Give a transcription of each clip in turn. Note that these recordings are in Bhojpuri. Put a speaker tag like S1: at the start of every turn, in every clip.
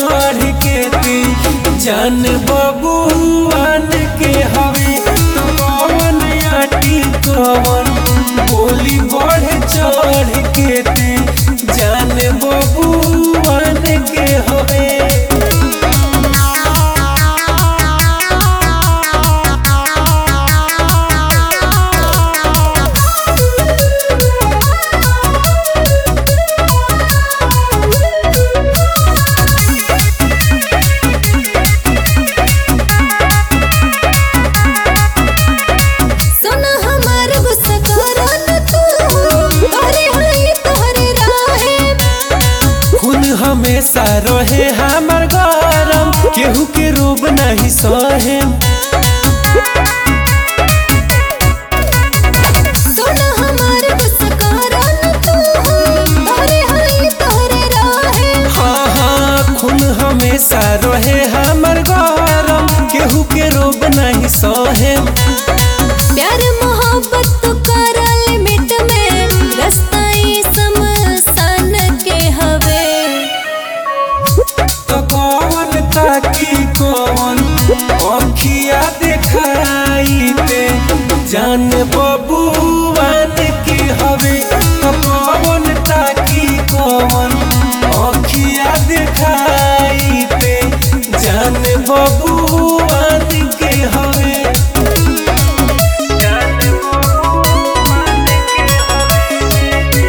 S1: चढ़ के ती जान बबुआन के हवे तो कवन आटी कवन बोली बढ़ चढ़ के ती जान बबुआन के हवे
S2: सुन हमार गुस्सा करो न तू तोरे हई तोरे राहे
S1: खून हमेशा रहे हमर गरम केहू के रूप नहीं सहेम
S2: सुन हमार गुस्सा करो न तू तोरे हई तोरे राहे
S1: हाँ हाँ खून हमेशा रहे हमर गरम केहू के रूप नहीं सहेम
S2: प्यार मोहब्बत तो कर लिमिट में रास्ता ई समसान के हवे
S1: तो कौन ताकी कौन अखिया देखाई ते जान बबुआन के हवे तो कौन ताकी कौन अखिया देखाई ते जान बबुआन के हवे जान बबुआन के हवे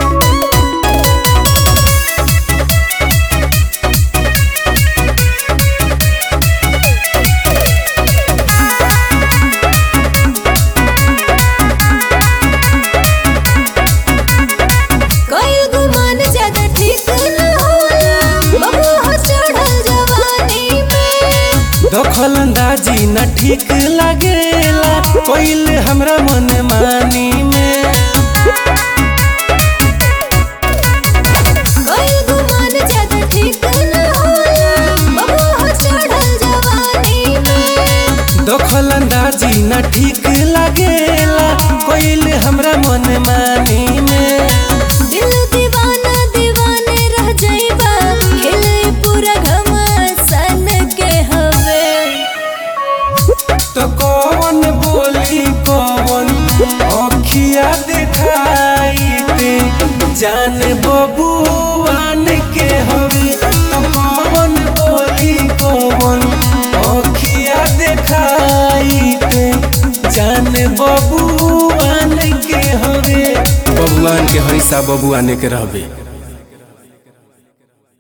S2: कोई गुमान ज्यादा ठीक न होला बबू हो चढ़ल जवानी में
S1: दखल अंदाजी न ठीक लागेला कोइल हमरा मन मानी में
S2: कोई गुमान ज्यादा ठीक न होला बबू हो चढ़ल जवानी में
S1: दखल अंदाजी न ठीक लागेला कोइल हमरा मन मानी में
S2: दिल दीवाना दीवाने रह जाइबा खेले पूरा घमासान के हवे
S1: तो कौन बोली कौन अखिया देखाई ते जान बबुआन के हवे तो कौन बोली कौन अखिया देखाई ते जान बबुआन के हवे
S3: बबुआन के हरिसा बबुआने के रहबे